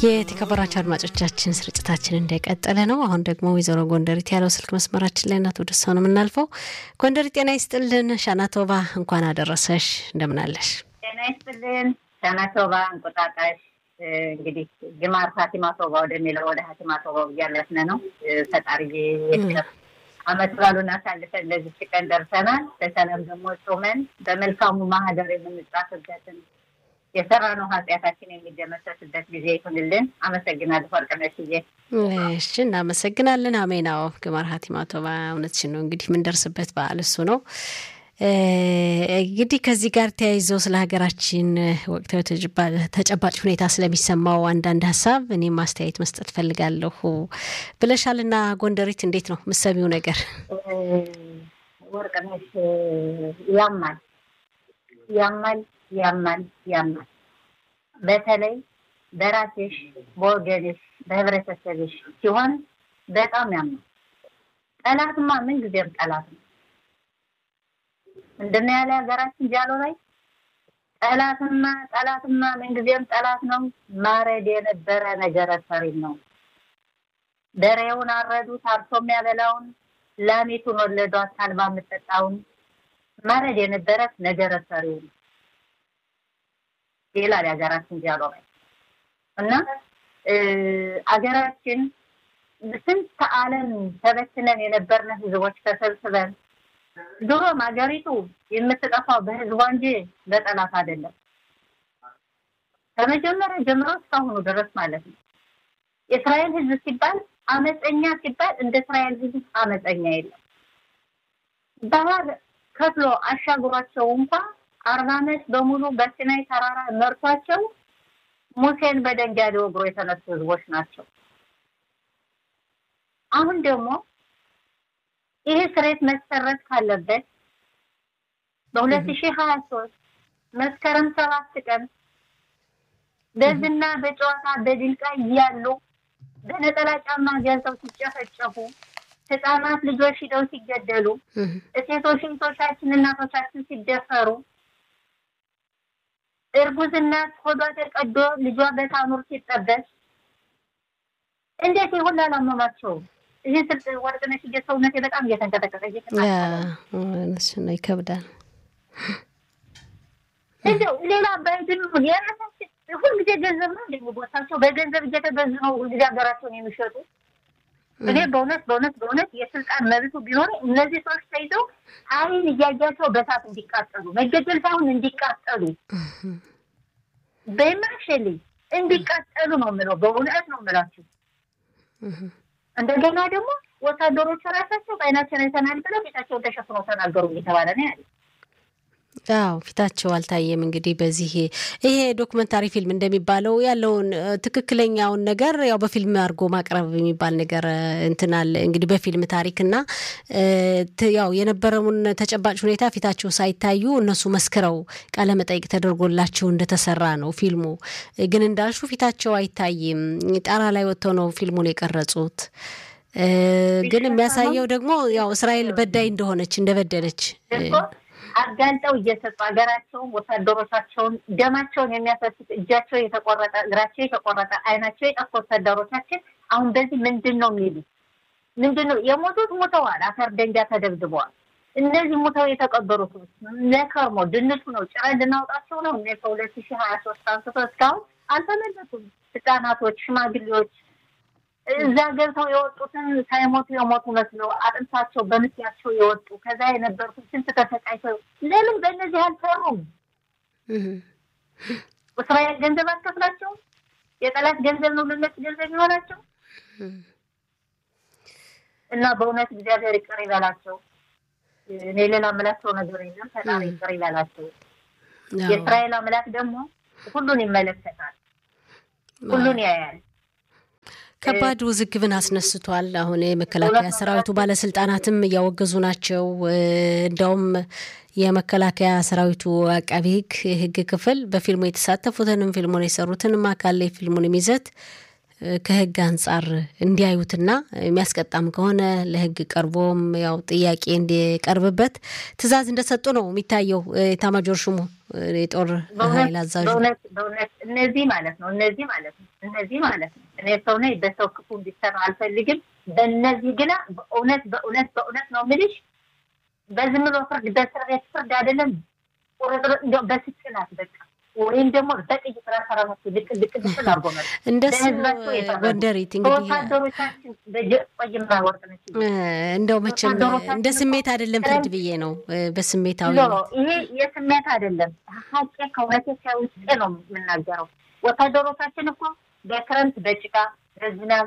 የተከበራቸው አድማጮቻችን ስርጭታችን እንደቀጠለ ነው። አሁን ደግሞ ወይዘሮ ጎንደሪት ያለው ስልክ መስመራችን ላይ እናት ወደ ሰው ነው የምናልፈው። ጎንደሪ ጤና ይስጥልን። ሻናቶባ እንኳን አደረሰሽ። እንደምናለሽ? ጤና ይስጥልን። ሻናቶባ እንቁጣጣሽ እንግዲህ ግማር ሀቲማ ቶባ ወደሚለው ወደ ሀቲማ ቶባው እያለፍን ነው። ፈጣሪ አመት ባሉን አሳልፈን ለዚች ቀን ደርሰናል። በሰላም ደግሞ ጾመን በመልካሙ ማህደር የምንጻፍበትን የሰራነው ኃጢአታችን የሚደመሰስበት ጊዜ ይሁንልን። አመሰግናለሁ ወርቅነሽዬ። እሺ እናመሰግናለን። አሜናው ግማር ሀቲማ ቶባ እውነትሽን ነው። እንግዲህ የምንደርስበት በዓል እሱ ነው። እንግዲህ ከዚህ ጋር ተያይዘው ስለ ሀገራችን ወቅታዊ ተጨባጭ ሁኔታ ስለሚሰማው አንዳንድ ሀሳብ እኔም አስተያየት መስጠት ፈልጋለሁ ብለሻልና ጎንደሪት እንዴት ነው ምሰሚው ነገር? ወርቅነሽ ያማል ያማል ያማል ያማል። በተለይ በራስሽ በወገንሽ በህብረተሰብሽ ሲሆን በጣም ያማል። ጠላትማ ምን ጊዜም ጠላት ነው። ምንድን ነው ያለ ሀገራችን ጃሎ ላይ ጠላትማ ጠላትማ ምንጊዜም ጠላት ነው። ማረድ የነበረ ነገረ ሰሪም ነው። በሬውን አረዱት አርሶ የሚያበላውን ላሚቱን ወለዷት አልባ የምጠጣውን ማረድ የነበረ ነገረ ሰሪው ነው ይላል የሀገራችን ጃሎ ላይ እና አገራችን ስንት ዓለም ተበትነን የነበርን ህዝቦች ተሰብስበን ድሮም ሀገሪቱ የምትጠፋው በህዝቧ እንጂ በጠላት አይደለም። ከመጀመሪያ ጀምሮ እስካሁኑ ድረስ ማለት ነው። የእስራኤል ህዝብ ሲባል አመፀኛ ሲባል እንደ እስራኤል ህዝብ አመፀኛ የለም። ባህር ከፍሎ አሻግሯቸው እንኳ አርባ ዓመት በሙሉ በሲናይ ተራራ መርቷቸው ሙሴን በደንጋይ ሊወግሩ የተነሱ ህዝቦች ናቸው። አሁን ደግሞ ይሄ ስሬት መሰረት ካለበት በሁለት ሺህ ሀያ ሶስት መስከረም ሰባት ቀን በዝና በጨዋታ በድልቃ እያሉ በነጠላ ጫማ ገብተው ሲጨፈጨፉ ህፃናት ልጆች ሂደው ሲገደሉ ሴቶች እህቶቻችን እናቶቻችን ሲደፈሩ እርጉዝ እናት ሆዷ ተቀዶ ልጇ በታኑር ሲጠበስ እንዴት ይሁን አላመማቸውም? ይህ ስልጥ ወርቅነሽ ሰውነቴ በጣም እየተንቀጠቀጠ ነው፣ ይከብዳል። እንደው ሌላ ባይድን የራሳችን ሁልጊዜ ገንዘብ ነው እንደሚቦታቸው በገንዘብ እየተገዙ ነው ሁልጊዜ ሀገራቸውን የሚሸጡ። እኔ በእውነት በእውነት በእውነት የስልጣን መብቱ ቢኖር እነዚህ ሰዎች ተይዘው አይን እያያቸው በሳት እንዲቃጠሉ መገደል ሳይሆን እንዲቃጠሉ በማሸል እንዲቃጠሉ ነው የምለው። በእውነት ነው የምላችሁ። እንደገና ደግሞ ወታደሮቹ ራሳቸው በአይናችን አይተናል ብለው ፊታቸውን ተሸፍነው ተናገሩ እየተባለ ነው ያለ። አዎ ፊታቸው አልታየም። እንግዲህ በዚህ ይሄ ዶክመንታሪ ፊልም እንደሚባለው ያለውን ትክክለኛውን ነገር ያው በፊልም አድርጎ ማቅረብ የሚባል ነገር እንትናል እንግዲህ በፊልም ታሪክና ያው የነበረውን ተጨባጭ ሁኔታ ፊታቸው ሳይታዩ እነሱ መስክረው ቃለመጠይቅ ተደርጎላቸው እንደተሰራ ነው ፊልሙ። ግን እንዳልሹ ፊታቸው አይታይም። ጣራ ላይ ወጥተው ነው ፊልሙን የቀረጹት። ግን የሚያሳየው ደግሞ ያው እስራኤል በዳይ እንደሆነች እንደበደለች አጋልጠው እየሰጡ ሀገራቸውን ወታደሮቻቸውን ደማቸውን የሚያፈሱት እጃቸው የተቆረጠ እግራቸው የተቆረጠ አይናቸው የጠፉ ወታደሮቻችን አሁን በዚህ ምንድን ነው የሚሉ ምንድን ነው የሞቱት? ሞተዋል። አፈር ደንጊያ ተደብድበዋል። እነዚህ ሙተው የተቀበሩት ለከርሞ ድንቱ ነው ጭረን ልናውጣቸው ነው። እነ ከሁለት ሺህ ሀያ ሶስት አንስቶ እስካሁን አልተመለሱም። ህጻናቶች፣ ሽማግሌዎች እዛ ገብተው የወጡትን ሳይሞቱ የሞቱ መስለው አጥንታቸው በምስያቸው የወጡ ከዛ የነበሩትን ስንት ተሰቃይተው ለምን በእነዚህ አልሰሩም? እስራኤል ገንዘብ አልከፍላቸው? የጠላት ገንዘብ ነው ለነሱ ገንዘብ ይሆናቸው እና በእውነት እግዚአብሔር ይቅር ይበላቸው። እኔ ሌላ ምላቸው ነገር የለም። ፈጣሪ ይቅር ይበላቸው። የእስራኤል አምላክ ደግሞ ሁሉን ይመለከታል፣ ሁሉን ያያል። ከባድ ውዝግብን አስነስቷል። አሁን የመከላከያ ሰራዊቱ ባለስልጣናትም እያወገዙ ናቸው። እንዲያውም የመከላከያ ሰራዊቱ አቃቢ ሕግ የሕግ ክፍል በፊልሙ የተሳተፉትንም ፊልሙን የሰሩትንም አካል ላይ ፊልሙንም ይዘት ከህግ አንጻር እንዲያዩትና የሚያስቀጣም ከሆነ ለህግ ቀርቦም ያው ጥያቄ እንዲቀርብበት ትዕዛዝ እንደሰጡ ነው የሚታየው። ኤታማዦር ሹሙ የጦር ኃይል አዛዡ በእውነት በእውነት እነዚህ ማለት ነው እነዚህ ማለት ነው እነዚህ ማለት ነው እኔ ሰው ነኝ፣ በሰው ክፉ እንዲሰራ አልፈልግም። በእነዚህ ግና በእውነት በእውነት በእውነት ነው የምልሽ በዝም ብሎ ፍርድ በእስር ቤት ፍርድ አይደለም ቁርጥርጥ እንዲያው በስቅላት በቃ ወይም ደግሞ በጥይት ራሰራሱ ልቅ ልቅ ልቅል አርጎ መ እንደሱ ወንደሪት እንግዲህ ወታደሮቻችን ቆይማ ወርቅ ነች እንደው መቼም እንደ ስሜት አይደለም ፍርድ ብዬ ነው በስሜታዊ ይሄ የስሜት አይደለም ሀቄ ከእውነቴ ከውስጤ ነው የምናገረው ወታደሮቻችን እኮ በክረምት በጭቃ በዝናብ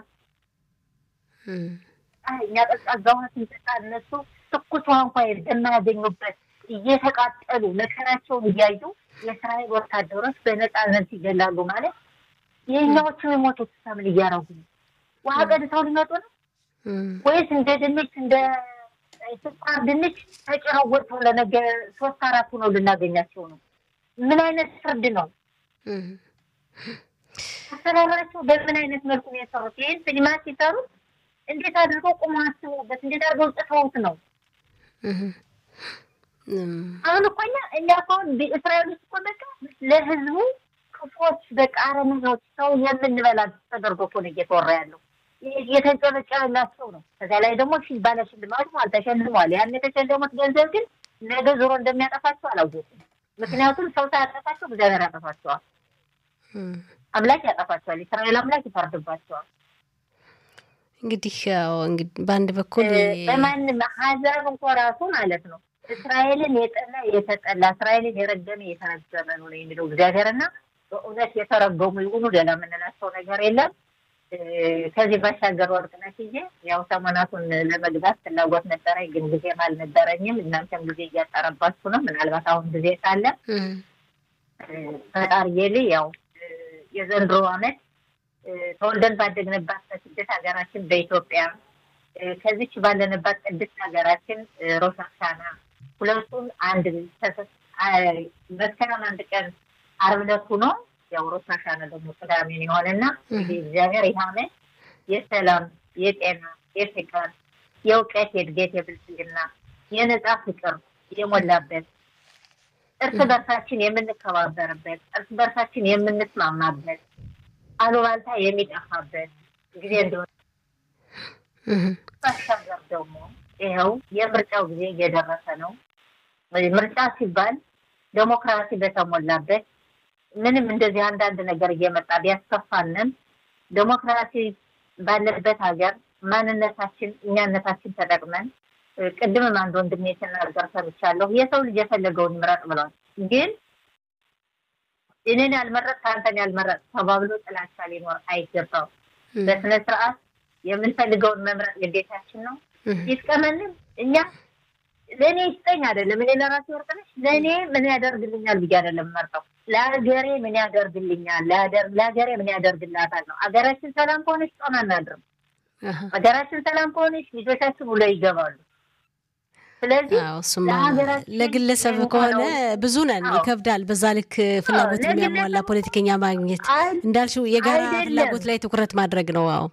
እኛ ቀዝቃዛ ውሃ ስንጠጣ እነሱ ትኩስ ውሃ እንኳ የማያገኙበት እየተቃጠሉ መከራቸውን እያዩ የእስራኤል ወታደሮች በነፃነት ይገላሉ ማለት የኛዎቹ የሞቱት ሰምን እያረጉ ነው። ውሃ ቀድተው ሊመጡ ነው ወይስ እንደ ድንች እንደ ስኳር ድንች ተጭረው ወጥተው ለነገ ሶስት አራት ሆነው ልናገኛቸው ነው? ምን አይነት ፍርድ ነው? አሰራራቸው በምን አይነት መልኩ ነው የሰሩት? ይህን ሲኒማ ሲሰሩት እንዴት አድርገው ቁመው አስበውበት እንዴት አድርገው ጽፈውት ነው? አሁን እኮ እኛ እኛ አሁን እስራኤል ውስጥ እኮ በቃ ለህዝቡ ክፎች በቃ አረመኔዎች ሰው የምንበላ ተደርጎ እኮ ነው እየተወራ ያለው። የተጨበጨበላቸው ነው። ከዚያ ላይ ደግሞ ሺ ባለ ሽልማት ማለት ተሸልመዋል። ያን የተሸለሙት ገንዘብ ግን ነገ ዞሮ እንደሚያጠፋቸው አላወቁም። ምክንያቱም ሰው ሳያጠፋቸው እግዚአብሔር ያጠፋቸዋል፣ አምላክ ያጠፋቸዋል፣ የእስራኤል አምላክ ይፈርድባቸዋል። እንግዲህ ያው እንግዲህ በአንድ በኩል በማንም ሀዛብ እንኳ ራሱ ማለት ነው እስራኤልን የጠላ የተጠላ እስራኤልን የረገመ የተረገመ ነው ነው የሚለው እግዚአብሔርና በእውነት የተረገሙ ይሁኑ ሌላ የምንላቸው ነገር የለም። ከዚህ ባሻገር ወርቅነሽዬ ያው ሰሞናቱን ለመግባት ፍላጎት ነበረኝ፣ ግን ጊዜም አልነበረኝም። እናንተም ጊዜ እያጠረባችሁ ነው። ምናልባት አሁን ጊዜ ካለ ፈጣሪዬ ያው የዘንድሮ ዓመት ተወልደን ባደግንባት በስደት ሀገራችን በኢትዮጵያ ከዚች ባለንባት ቅድስት ሀገራችን ሮሽ ሀሻና ሁለቱም አንድ መስከረም አንድ ቀን ዓርብ ዕለት ሆኖ ያው ሮሽ ሀሻና ደግሞ ቅዳሜን የሆነና እንግዲህ እግዚአብሔር ይህ ዓመት የሰላም፣ የጤና፣ የፍቅር፣ የእውቀት፣ የእድገት፣ የብልጽግና፣ የነጻ ፍቅር የሞላበት እርስ በርሳችን የምንከባበርበት እርስ በርሳችን የምንስማማበት አሉባልታ የሚጠፋበት ጊዜ እንደሆነ ባሻገር ደግሞ ይኸው የምርጫው ጊዜ እየደረሰ ነው። ምርጫ ሲባል ዴሞክራሲ በተሞላበት ምንም እንደዚህ አንዳንድ ነገር እየመጣ ቢያስከፋንም ዴሞክራሲ ባለበት ሀገር ማንነታችን እኛነታችን ተጠቅመን ቅድምም አንድ ወንድሜ የተናገር ሰምቻለሁ። የሰው ልጅ የፈለገውን ይምረጥ ብለዋል። ግን እኔን ያልመረጥ ከአንተን ያልመረጥ ተባብሎ ጥላቻ ሊኖር አይገባው። በስነ ስርዓት የምንፈልገውን መምረጥ ግዴታችን ነው። ይጥቀመንም እኛ ለእኔ ይስጠኝ አይደለም። እኔ ለራሴ ወርቅነሽ ለእኔ ምን ያደርግልኛል ብዬ አይደለም መርጠው ለሀገሬ ምን ያደርግልኛል፣ ለሀገሬ ምን ያደርግላታል ነው። ሀገራችን ሰላም ከሆነች ጦም አናድርም። ሀገራችን ሰላም ከሆነች ልጆቻችን ውለው ይገባሉ። ስለዚህ ለግለሰብ ከሆነ ብዙ ነን፣ ይከብዳል። በዛ ልክ ፍላጎት የሚያሟላ ፖለቲከኛ ማግኘት እንዳልሽው የጋራ ፍላጎት ላይ ትኩረት ማድረግ ነው። አዎ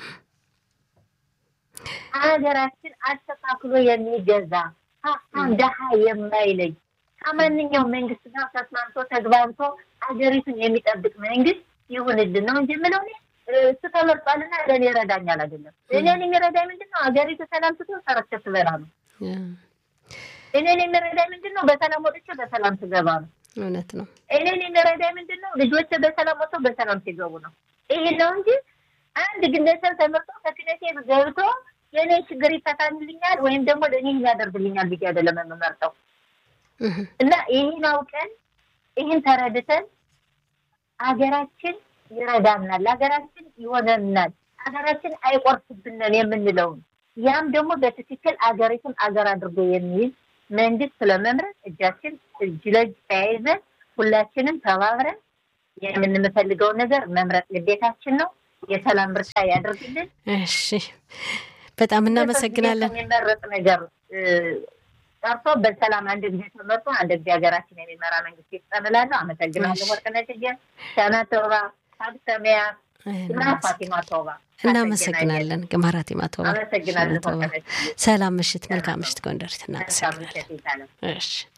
ሀገራችን አስተካክሎ የሚገዛ ሀብታም ደሃ የማይለይ ከማንኛውም መንግስት ጋር ተስማምቶ ተግባብቶ ሀገሪቱን የሚጠብቅ መንግስት ይሁንልን ነው እንጂ የምለው እሱ ተመርጧልና ለእኔ ይረዳኛል አይደለም። እኔን የሚረዳኝ ምንድን ነው? ሀገሪቱ ሰላም ስትሆን ሰርቼ ስበላ ነው። እኔን የሚረዳኝ ምንድን ነው? በሰላም ወጥቼ በሰላም ስገባ ነው። እውነት ነው። እኔን የሚረዳኝ ምንድን ነው? ልጆች በሰላም ወጥተው በሰላም ሲገቡ ነው። ይሄ ነው እንጂ አንድ ግለሰብ ተመርጦ ከክነቴ ገብቶ የእኔ ችግር ይፈታልኛል ወይም ደግሞ ለእኔ ያደርግልኛል ብዬ አይደለም የምመርጠው እና ይህን አውቀን ይህን ተረድተን ሀገራችን ይረዳናል፣ ሀገራችን ይሆነናል፣ ሀገራችን አይቆርስብንን የምንለውን ያም ደግሞ በትክክል አገሪቱን አገር አድርጎ የሚይዝ መንግስት ስለመምረጥ እጃችን እጅ ለእጅ ተያይዘን ሁላችንም ተባብረን የምንፈልገውን ነገር መምረጥ ግዴታችን ነው። የሰላም ምርጫ ያደርግልን። እሺ፣ በጣም እናመሰግናለን። የሚመረጥ ነገር ቀርቶ በሰላም አንድ ጊዜ ተመርጦ አንድ ጊዜ ሀገራችን የሚመራ መንግስት ይስጠን እላለሁ። አመሰግናለሁ። ወርቅነሽ ሻና ተውባ ሀብተሚያ ፋቲማ ቶባ እናመሰግናለን። ግማራት ማቶባ አመሰግናለሁ። ሰላም ምሽት፣ መልካም ምሽት ጎንደር። እናመሰግናለን። እሺ